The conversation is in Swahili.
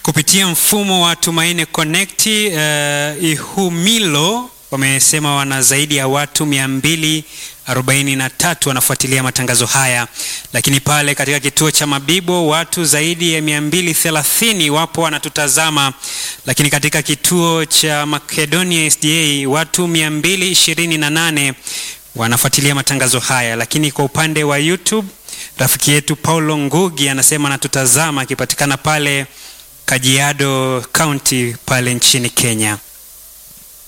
kupitia mfumo wa Tumaini Connect uh, Ihumilo wamesema wana zaidi ya watu 243 wanafuatilia matangazo haya, lakini pale katika kituo cha Mabibo watu zaidi ya 230 wapo wanatutazama, lakini katika kituo cha Makedonia SDA watu 228 wanafuatilia matangazo haya, lakini kwa upande wa YouTube rafiki yetu Paulo Ngugi anasema anatutazama akipatikana pale Kajiado County pale nchini Kenya.